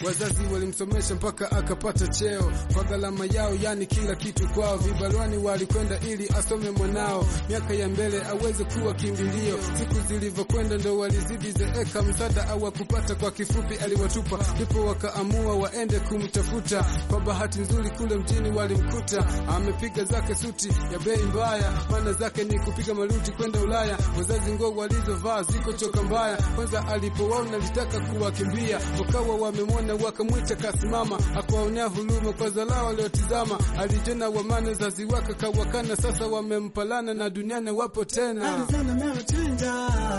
wazazi walimsomesha mpaka akapata cheo kwa gharama yao, yani kila kitu kwao. Vibarwani walikwenda ili asome mwanao, miaka ya mbele aweze kuwa kimbilio. Siku zilivyokwenda ndo walizidi zeeka, msaada hawakupata. Kwa kifupi aliwatupa, ndipo wakaamua waende kumtafuta. Kwa bahati nzuri kule mjini walimkuta amepiga zake suti ya bei mbaya, maana zake ni kupiga maruti kwenda Ulaya. Wazazi nguo walizovaa ziko choka mbaya, kwanza alipowaona litaka kuwakimbia, wakawa wamemwona wakamwita kasimama, akawaonea huruma kwa zalao waliotizama. Alijona wamane zazi wake kawakana, sasa wamempalana na duniani wapo tena. Alizana ameuchinja,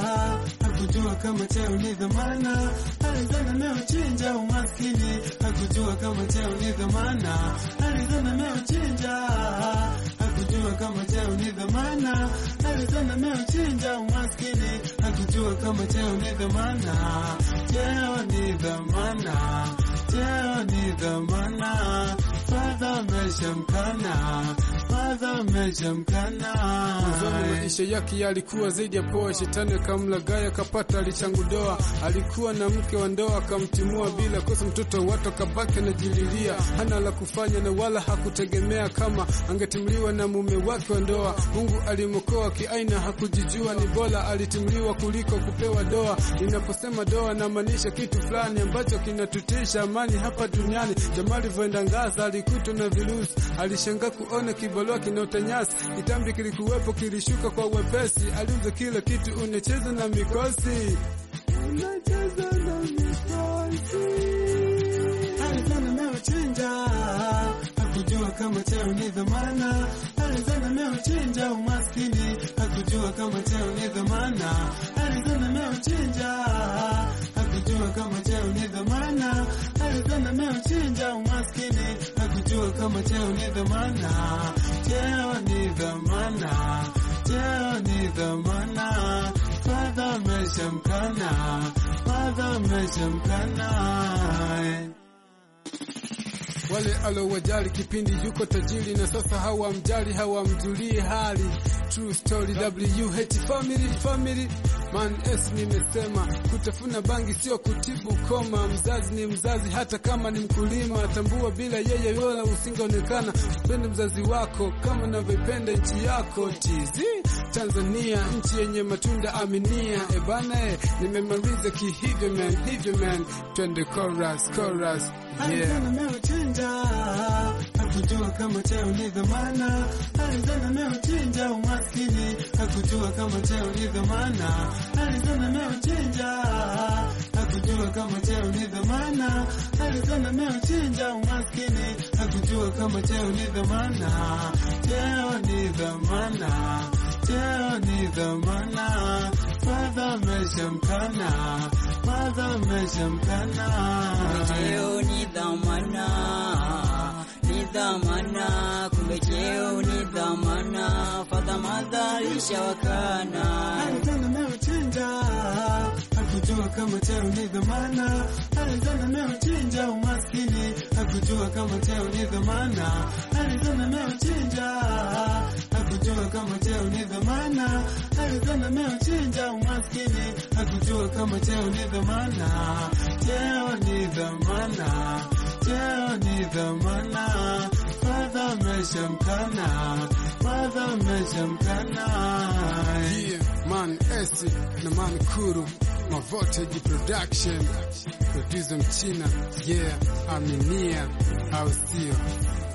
hakujua kama cheo ni dhamana. Alizana ameuchinja umaskini, hakujua kama cheo ni dhamana. Alizana ameuchinja, hakujua kama cheo ni dhamana. Alizana ameuchinja umaskini, hakujua kama cheo ni dhamana. Cheo ni dhamana, cheo ni dhamana. Fadha ameshamkana, fadha ameshamkana. Mwanzoni maisha yake yalikuwa zaidi ya poa. Shetani akamlagaya akapata alichangudoa. Alikuwa na mke wa ndoa akamtimua bila kosa, mtoto watu akabaki anajililia, hana la kufanya na wala hakutegemea kama angetimuliwa na mume wake wa ndoa. Mungu alimwokoa kiaina, hakujijua ni bora alitimliwa kuliko kupewa doa. Ninaposema doa namaanisha kitu fulani ambacho kinatutisha amani hapa duniani. Jamaa alivyoenda Ngaza alikutwa na virusi, alishangaa kuona kibarua kinaota nyasi. Kitambi kilikuwepo kilishuka kwa wepesi, aliuza kila kitu, unacheza na mikosi, unacheza na mikosi. Alizana ameuchinja, hakujua kama cheo ni dhamana. Alizana ameuchinja umaskini, hakujua kama cheo ni dhamana. Alizana ameuchinja, hakujua kama cheo ni dhamana. Alizana ameuchinja umaskini, hakujua kama cheo ni dhamana. Cheo ni dhamana, cheo ni dhamana. Fadha ameshamkana, fadha ameshamkana. Wale alowajali kipindi yuko tajiri na sasa hawamjali hawamjulii hali. True story WH family family man S nimesema kutafuna bangi sio kutibu koma. Mzazi ni mzazi hata kama ni mkulima, tambua bila yeye wala usingeonekana. Pende mzazi wako kama unavyopenda nchi yako. TZ Tanzania nchi yenye matunda aminia. Ebana e, nimemaliza kihivyo man, hivyo man, twende chorus chorus yeah. Alizana ameuchinja, hakujua kama cheo ni dhamana. Alizana ameuchinja umaskini, hakujua kama cheo ni dhamana. Alizana ameuchinja, hakujua kama cheo ni dhamana. Alizana ameuchinja umaskini, hakujua kama cheo ni dhamana. Cheo ni dhamana, cheo ni dhamana. Fadha ameshamkana, fadha ameshamkana. Cheo ni dhamana, ni dhamana, kumbe cheo ni dhamana, fadha madhalisha wakana. Alizana ameuchinja, hakujua kama cheo ni dhamana. Alizana ameuchinja umaskini, hakujua kama cheo ni dhamana. Alizana ameuchinja, hakujua kama cheo ni dhamana. Alizana ameuchinja umaskini, hakujua kama cheo ni dhamana. Cheo ni dhamana, cheo ni dhamana. Fadha ameshamkana, fadha ameshamkana. Yeah, man S na man Kuru Mavoltage Production producer mchina yeah, aminia au sio?